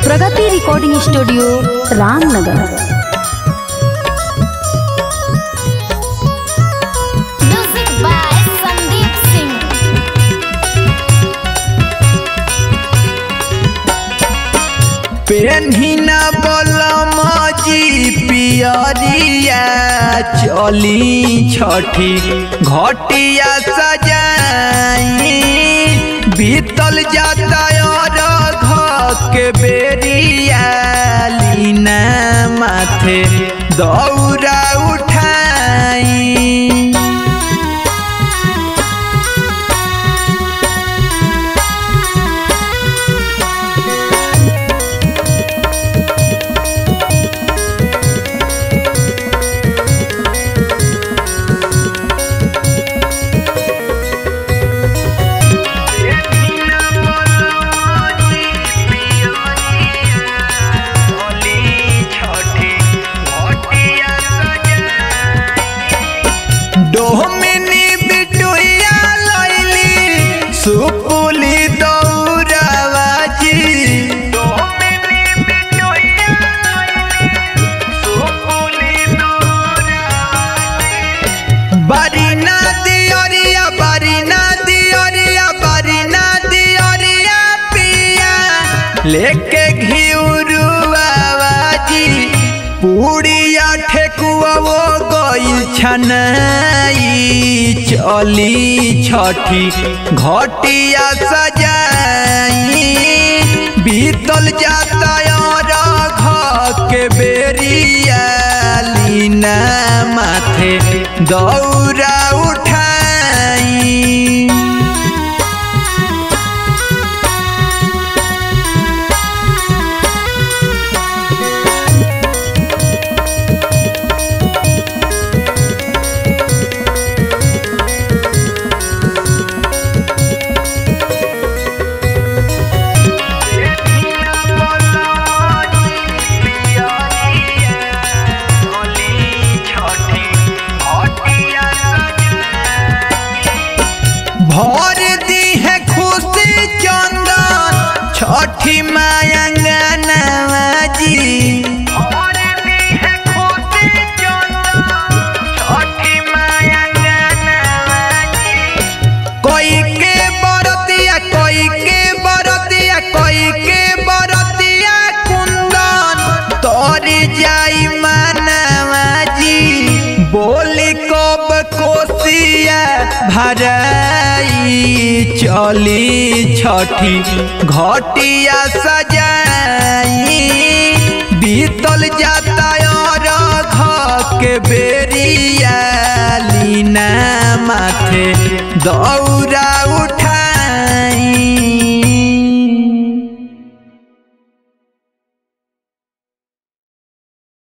प्रगति recording studio Ramnagar Music by Sandeep Singh. पेन्हिना बलम जी पियरिया चली छठी घटिया सजाई बीतल जाता और के बेरिया लीना माथे दौरा उठाई डोमिनी बिटुइया लैली सुपुली दौड़ावा जी डोमिनी बिटुइया सुपुली बारीना दियरिया बारीना दियरिया बारीना दियरिया पिया लेके घिउरुआ जी पूड़िया ठेकुआ वो गइल छनाई चली छठी घटिया सजाई बीतल जाता और के बेरिया लीना माथे दौरा उठाई भर दी है खुशी चंदन छठी माया जी भर दी है खुशी चंदन छठी माया कोई के बरतिया कोई के बरतिया कोई के बरतिया कुंदन तोरी जाई मानवा जी बोली कब कोसिया भराई चली छठी घटिया सजाई बीतल जाता और के बेरिया लीना माथे दौरा उठ